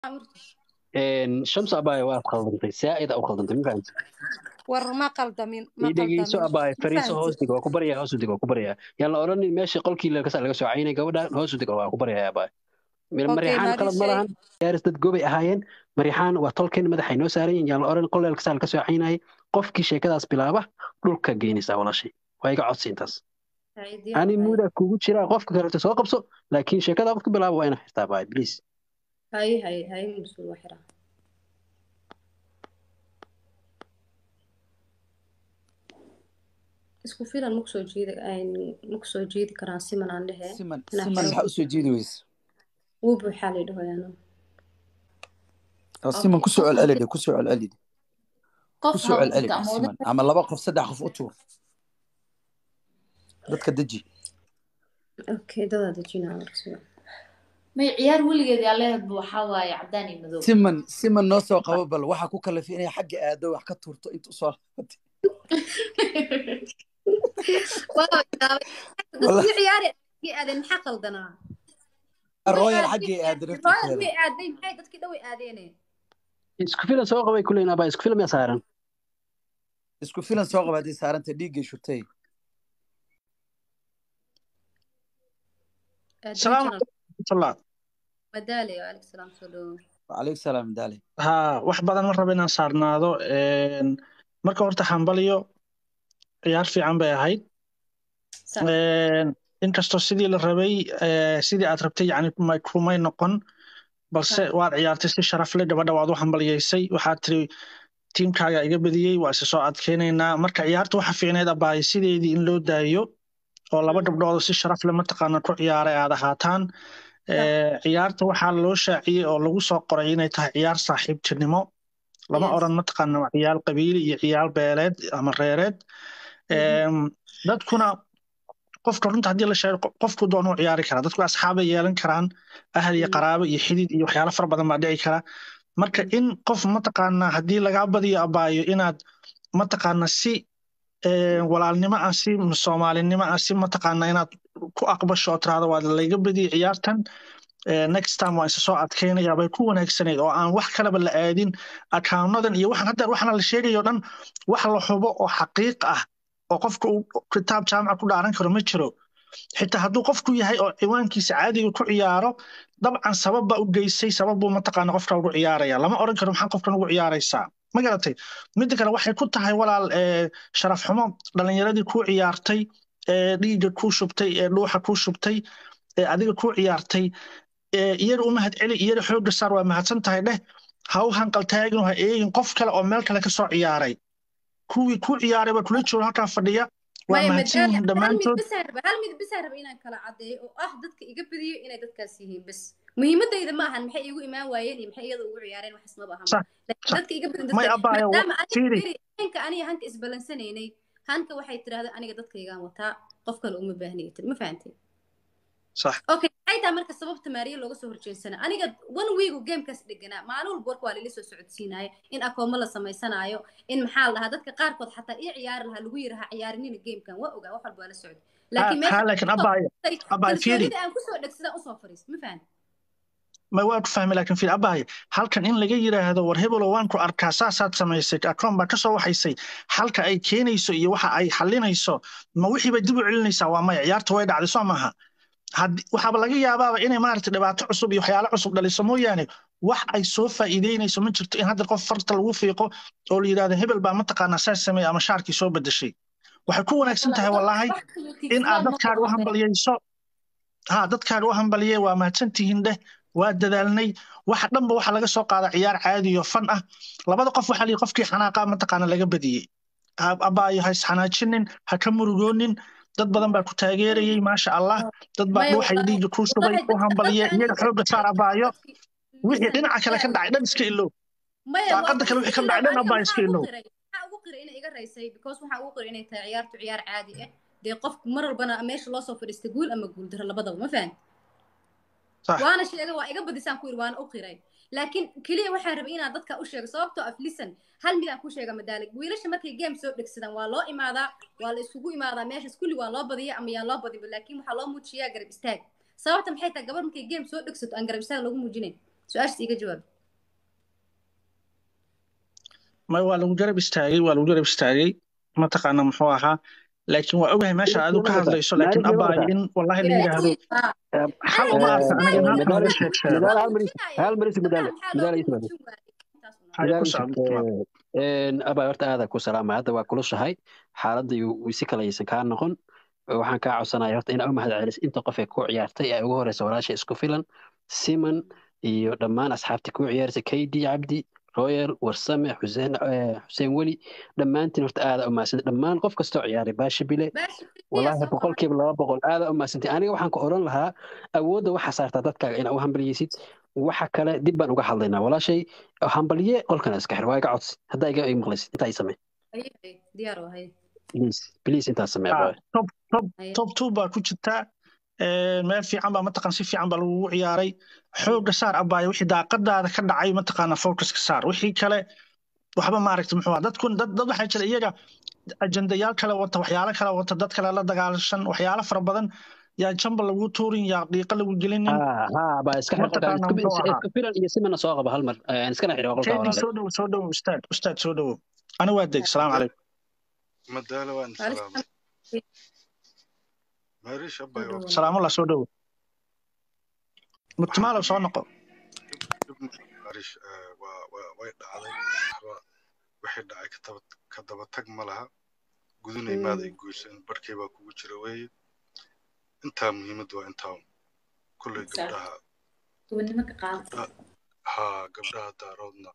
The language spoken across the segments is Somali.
shamsu abaaye waad khaldantay saa'ida u khaldantay ma fahamtid war ma qaldamin ma ii dhegeyso qaldamin abaaye ma fariiso hoos fahamtid dig waa ku baryaa hoos u dig waa ku baryaa yaan la odhanin meesha qolkii laga laga soo caynay gabadha hoos u dig waa ku baryaa abaaye okay marixaan maadi qalad ma shay lahan gaaris dad gobay ahaayeen marixaan waa tolkeen madaxay noo saaran yihiin yaan la odhan qoleel kasaa laga soo caynayay qofkii sheekadaas bilaaba dhulka geynaysaa walaashay waa iga codsi intaas Hay, diyaar ani waay. muuda kugu jira qofka kaleeto soo qabso laakiin sheekada ku bilaaba waa inaa xirtaa baay please hay hay hay mas-uul waa xiraa isku filan maku soo jiidi maku soo jiidi karaa siman aan dhehe siman inaa siman xiro maxaa usoo jeedi weyse wuu buuxaa la dhahoyaano oo siman kusoo qof celcelide kusoo celcelide qof kusoo ha u celcelide jirto ama siman oday ama laba qof saddex qof u tuur dadka deji okay dadaa dejinaa marka may ciyaar weligeed yaa leedahay waxaa waaye cadaan iyo madow siman siman noo soo qabo bal waxaa ku kalafay inay xagga aado wax ka tuurto inta usoo laabatay Wallah. dadkii ciyaari dadkii aadeen maxaa qaldanaa royal xaggay aado royal naftirkeeda way aaday maxay dadkii dhan way aadeene isku filan soo qabay kuleyn abaa isku filan yaa saaran isku filan soo qaba haddii saaranta dhiiggay shutay Salaam الله madaale waalaikum salaam soo dhawo wacalaykum salaam daale ها wax badan ma rabo inaan saarnaado een marka horta xambaliyo ciyaar fiican bay ahayd sax een inkastoo sidii la rabay ee, sidii aad rabtay yani kumay kumay noqon balse sax waad ciyaartay si sharaf leh gabadha waad u hambaliyeysay waxaad tiri tiimkaaga iga badiyey waa isa soo adkeynaynaa marka ciyaarta waxa fiicneed abaay sideedii in loo daayo oo laba gabdhood oo si sharaf leh mataqaana ku ciyaaray aad ahaataan sax Ee, ciyaarta waxaa loo shaaciyey oo lagu soo qoray inay tahay ciyaar saaxiibtinimo lama yes oran mataqaana waa ciyaar qabiili iyo ciyaar beeleed ama reereed Mhm. Em, dadkuna qofka runta haddii la sheego qof- qofku doonuu ciyaari karaa dadku asxaabay yeelan karaan ahal iyo Mhm. qaraabo iyo xidid iyo waxyaalo fara badan baa dhici kara marka in qof mataqaana haddii lagaa badiyo abaayo inaad mataqaana si ee, walaalnimo ah si soomaalinimo ah si mataqaana inaad ku aqbasho oo tiraahdo waa layga badiyey ciyaartan ee, next time waa isa soo adkeynaya bay ku wanaagsanayd oo aan wax kaleba la aadin akaawnnadan iyo waxaan hadda waxana la sheegayo dhan wax la hubo oo xaqiiq ah oo qofka uu kitaab jaamaca ku dhaaran karo ma jiro xitaa hadduu qofku yahay oo ciwaankiisa caadiga ku ciyaaro dabcan sabab baa u geysay sabab buu mataqaana qofka ugu ciyaaraya lama oran karo maxaa qofkan ugu ciyaaraysaa ma garatay midda kale waxay ku tahay walaal ee, sharaf xumo dhalinyaradii kuu ciyaartay ee dhiigga kuu shubtay ee dhuuxa kuu shubtay ee adiga kuu ciyaartay ee, iyaga u mahad celi iyaga xoogga saar waa mahadsan tahay dheh ha u hanqaltaagin ha eegin qof kale oo meel kale ka soo ciyaaray kuwii kuu ciyaaray baa kula jooga halkaa fadhiya waa maya mahadsan madaale yihiin hal mid dhammaantood bisaan raba hal mid bisaan raba inaan kala caddeeyo oo ah dadka iga badiyo inay dadkaas yihiin bes muhiimadayda ma ahan maxay iigu imaan waayeen iyo maxay iyada ugu ciyaareen waxaas maba ahanba sax laakiin sax dadka iga badin may dadka abaayo wa- maadaama aniga fiiri firi hanka aniga hanka isbalansanaynay hanka waxay tidhahda aniga dadkaygaan wataa qof kale uma baahniya tiri ma fahantay sax okay maxay tahay marka sababta maariya looga soo horjeedsana aniga one week uu gamekaas dheganaa maalin walba warka waa lala soo socodsiinaayo in akoomo la samaysanaayo in maxaa la dhahaa dadka qaarkood xataa ii ciyaari lahaa lagu yiraha ciyaarinina gamekan waa ogaa wax walba waa la socday ha laakiin ha meesha laakiin abaayo abaayo fiiri kalsoonida aan kusoo dhegsadaan usoo fariis ma fahan ma waa ku fahmay laakiin fiiri abaayo halkan in laga yiraahdo war hebelo waan ku arkaa saasaad samaysay akoon baa kasoo waxaysay halka ay keenayso iyo waxa ay xalinayso ma wixii bay dib u celinaysaa waa maya ciyaarta way dhacday soo maaha Haddii- waxaaba laga yaabaaba inay maaragtay dhibaato cusub iyo waxyaalo cusub dhaliso mooyaane wax ay soo faa'iideynayso ma jirto in hadda qof farta lagu fiiqo oo la yidhahdo hebel baa mataqaanaa saas sameeyey ama shaarkii soo bedeshay waxay ku wanaagsan tahay wallaahi in aad dadkaaga u hambaliyeyso ha dadkaaga u hambaliyey waa mahadsantihiin dheh waa dadaalnay waxa dhanba waxa laga soo qaada ciyaar caadi iyo fan ah labada qof waxaa lihi qofkii xanaaqa mataqaana laga badiyey Ha- abaayo ha isxanaajinin ha ka murugoonin dad badan baa ku taageerayey maasha allah dad baa maya dhuuxay dhiigga kuu shubay wallahi ku dadka hambaliyey dadka iyaga xoogga saar abaayo wixii listen dhinaca kale ka bisaan dhacay dhan iska ilow maya waa daaqada kale wixii ka iska dhacay ilow dhan aniga abaa iska maxaa ugu ilow qiray maxaa ugu qiray inay iga raysay because waxaa ugu qiray inay tahay ciyaartu ciyaar caadi ah dee qofku mar walbana meesha loo soo fadhiista guul ama guul daro labadaba ma fahan sax waana sheegay waa iga badisaan ku yiri waana u qiray laakiin keliya waxaan rabay inaan dadka u sheego sababtoo af lisan hal mid aan ku sheega madaalig wiilasha markay game soo dhegsadaan waa loo imaadaa waa la isugu imaadaa meeshaas kulli waa loo badiya ama yaa loo badinba laakiin waxaa loo muujiyaa garab istaag sababta maxay tahay gabar markay game soo dhegsato aan garab istaag lagu muujinayn su-aashaas iga jawaab ma waa lagu garab istaagay waa lagu garab istaagay mataqaana muxuu ahaa laakiin waa ogahay meesha aad u ka hadlayso laakiin abaayo in wallahi la yidhaahdo xal uma arka aniga in halkan laga sheeg sheego madaal hal maris hal maris madaal madaal ay timaado Hay ku socdo abaa horta aada ku salaamay hadda waa kulushahay xaaladda si kale aysan kaa noqon waxaan kaa codsanaya horta inaa u mahad celis inta qof ee ku ciyaartay ee ugu horeysa walaasha isku filan siman iyo dhammaan asxaabtii ku ciyaarsa kaydi cabdi royal warsame xuseen xuseen weli dhammaantiin horta aada u mahadsanti dhammaan qof kastoo ciyaaray baashi bile walaahi boqolkiiba laba boqol aada u mahadsantay aniga waxaan ku odhan lahaa awoodda waxaa saartaa dadkaaga inaa u hambaliyeysid waxa kale dib baan uga hadlaynaa walaashay hambalye qolkana iska xir waa iga codsi haddaa iga ig maqlaysid intaa i samee diyaar wahay please please intaa samee Ah, top top top two baa ku jirta Ee, meel fiican baa mataqaan si fiican baa lagugu ciyaaray xooga saar abaayo wixii daaqadaada ka dhacay mataqaana focuska saar wixii kale waxba maaragta muxuu ahaa dadkun dad dad waxaa jira iyaga ajendayaal kale wata waxyaalo kale wata dad kale la dagaalashan waxyaalo fara badan yaa jamba lagu tuurin yaa dhiiqa lagu gelinin ha ha baa iska xir qolkaan mataqaana muxuu ahaa isku filan iyo simana soo qaba hal mar aan iskana xiro qolkaa keydii walaale soo dhowo soo dhowo ustaad ustaad soo dhowo ani waa deg salaamu calaykum madaalo waan salaamay maariish abay waa salaamullah soo dhowo murtimaalow soo noqo maariish eh, waa waa- way dhacday waxba wixii dhacay ka daba ka daba tag ma laha gudunay maad ay goyseen barkay baa kugu jira weeye intaa muhiimadda waa intaa un. kolley Sax. gabdhaha gobonimo ka qaad gabdha- haa gabdhaha daaroodna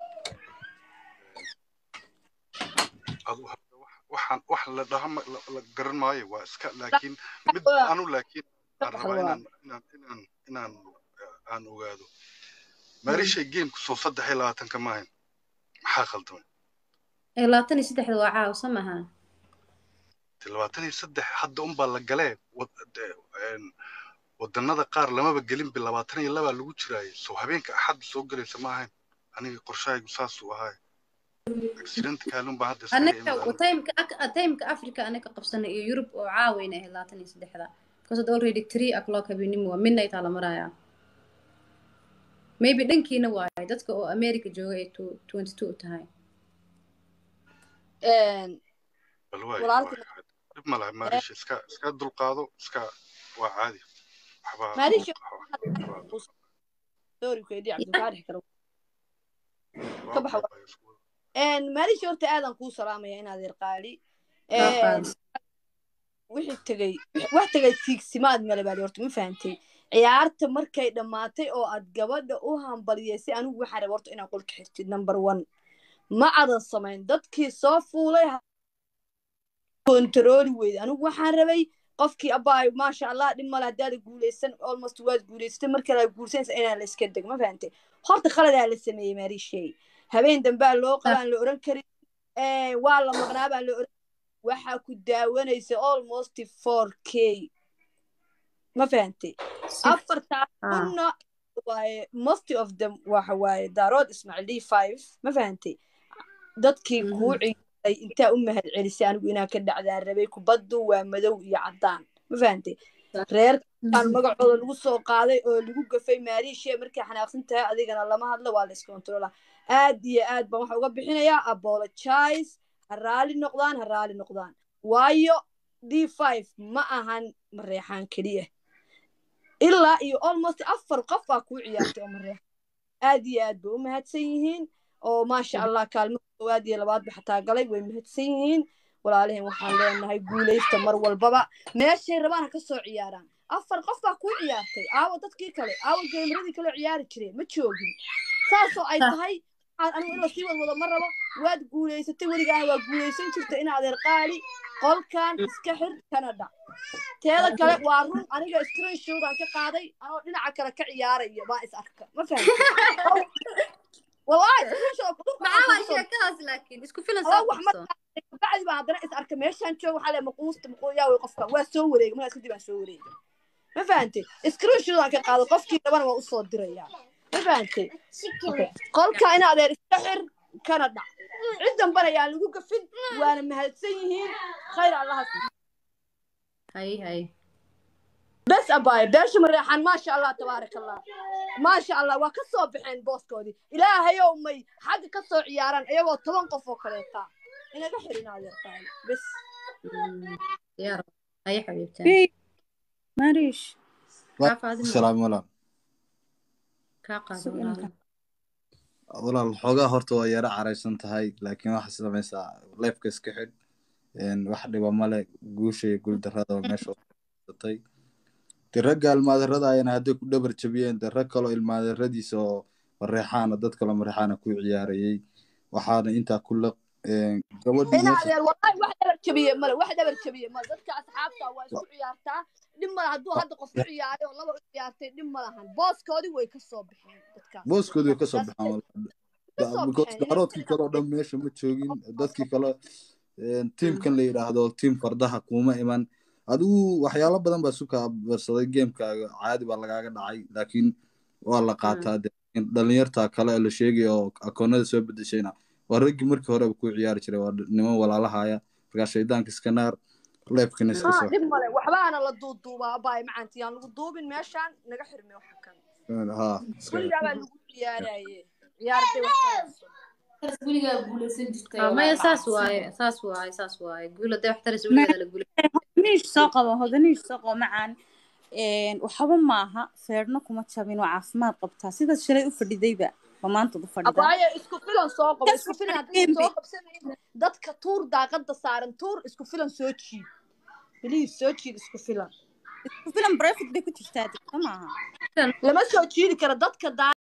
adu hadda wax- waxaan wax la dhaha ma- la la garan maayo waa iska laakiin mid anu laakiin aan rabaa inaan inaan inaan inaan eh, aan ogaado maarishay geemku soo saddex iyo labaatanka maahan maxaa khaldamay labaatan iyo saddexda waa caawa soo maaha Te labaatan iyo saddex hadda unbaa la galee wad- de- een, wadannada qaar lamaba gelinba labaatan iyo labaa lagu jiraaye soo habeenka axadda soo gelaysa ma ahayn aniga qorshahaygu saasuu ahaay accident kaalun baa hadda iskaga anaga imid aniga. timeka timeka africa anaga qabsanay iyo yurub oo caawayna ahayd labaatan iyo saddexda because had already three o'clock habeenimo waa midnight aa la marayaa maybe dhankiina waayo dadka oo america jooga ay twenty two tahay bal waay walaalka waay dhib ma laha maarisha iska iska dulqaado iska waa caadi waxba maarisha waxba- sorry kedi cabdulkaa dhex karo waa ka baxa baabay isku maarisha horta aadan kuu salaamaya inaad yarqaali Waa qaadi. wixii tegey wax tegay tiigsimaad male baali horta ma fahantay ciyaarta markay dhammaatay oo aad gabadha u hambaliyeysay anigu waxaan rabay horta inaad qolka xirtid number one ma adan samayn dadkii soo fuulay ha- kontarooli weyda anigu waxaan rabay qofkii abaayo maasha allah dhib male haddaada guuleysan almost waad guuleysatay marka la guulsanaysa inaan la iska deg ma fahantay horta khaladaa la sameeyey maariishey habeen dambaa loo qabaan la oran karin Eh, waa la maqnaa baa la oran waxaa ku daawanaysa almost four k ma fahantay afartaa Ah. kunna waaye most of them waxa waaye daarood ismaaciil d five ma fahantay dadkii Mhm. kuu ciyaaray intaa u mahad celisay anigu inaan ka dhacdaan rabay kubaddu waa madow iyo caddaan ma fahantay reer aan magacooda lagu soo qaaday oo lagu gafay maariishe markay xanaaqsan tahay adigana lama hadlo waa la iskontrola aad iyo aad baan waxa uga bixinayaa apologize ha raali noqdaan ha raali noqdaan waayo d five ma ahan mareexaan keliya ilaa iyo almost afar qof baa kuu ciyaartay oo mareexan aad iyo aad bay u mahadsan yihiin oo maasha allah kaalmo koowaad iyo labaadba xataa galay way mahadsan yihiin walaalihin waxaan leenahay guuleysta mar walbaba meeshay rabaan ha ka soo ciyaaraan afar qof baa kuu ciyaartay aawa dadkii kale aawa geemradii kale ciyaari jireen ma joogin saasoo ay tahay waxaan anigu in lasii wadwado ma rabo waad guuleysatay weligaana waa guuleysan jirta in adeer qaali qolkan iska xir kana dhac teeda kale waa run aniga screenshot aan ka qaaday anoo dhinaca kale ka ciyaaraya baa is arka ma fahamtay wallahi screenshot maxaa waa sheekadaas laakiin isku filan Alla soo wax ma qabso bacdi baan haddana is arka meeshaan jooga waxaa le maquusta maquuyaa wey qofka waa soo wareegay markaas kadib aan soo wareegay ma fahantay screenshot aan ka qaado qofkii rabana waa usoo dirayaa ma fahantay qolka in adeer iska xir kana dhac cid dambana ayaan lagu gafin waana mahadsan yihiin khayr allaha siiyo hay hay bes abaaye beesha mareexaan maasha allah tabaaraka allah maasha allah waa ka soo baxeen booskoodii ilaahayow may xagga ka soo ciyaaraan iyagoo toban qof oo kaleeta inaga xirin adeertaan bes diyaar aye xabiibtaan Hey, Marish. kaa faadimo salaam walaal kaa qaado Su'aal walaalo ka- walaal xoogaa horta waa yara caraysan tahay laakiin waxaa samaysaa leefka iska xidh een, wax dhiba male guusha iyo guuldarrada oo meesha watay de ragga ilmaadarrada ayana hadday ku dhabar jabiyeen de rag kaloo ilmaadarradiisa oo mareexaana dad kaloo mareexaana ku ciyaarayey waxaana intaa ku laq een, gabadhii ina meesha adeer wallahi wax dhabar jabiye male wax dhabar jabiye male dadka asxaabta waa isku ciyaartaa dhib male hadduu hadda qof u ciyaaray oo laba u ciyaartay dhib ma lahan booskoodii way ka soo baxeen dadkaas booskoodii way kasoo That's baxaan it. walaal. ka Da- soo because baxeen daaroodkii kale oo dhan meesha ma joogin dadkii kale een, tiimkan la yidhaahdo tiim fardaha kuma iman adigu waxyaalo badan baa suka barsaday gamekaaga caadi baa lagaaga dhacay laakiin waa la qaataa de dhalinyarta kale ee la sheegaya oo akoonada soo bedeshayna waa raggii markii horeba ku ciyaari jiray waa niman walaalahaya markaa shaydaanka iska naar leebkana iska haa soo dhib male waxbaana la duuduubaa abaay macanti yaan lagu duubin meeshaan naga xirmay waxa kan haa iska weligaa baa lagu ciyaaraye ciyaarday wax kalayso weligaa guulaysan jirtay Ah, maya walaal saas cabsi waaye saas waaye saas waaye guul hadday wax taraysa weligeeda la guulay hodaniish soo qabo hodaniish soo qabo macaan Een, waxba maaha feerno kuma jabin waa caafimaad qabtaa sidaad shalay u fadhidayba ba maantood u fadhidaa abaaye isku filan soo qabo Kas isku filan waxaa haddii gembi soo qabsanayn dadka tuur daaqada saaran tuur isku filan soo jiid biliis soo jiid isku filan isku filan breakfast bay ku jirtaa degto maaha lama soo jiidi karo dadka daa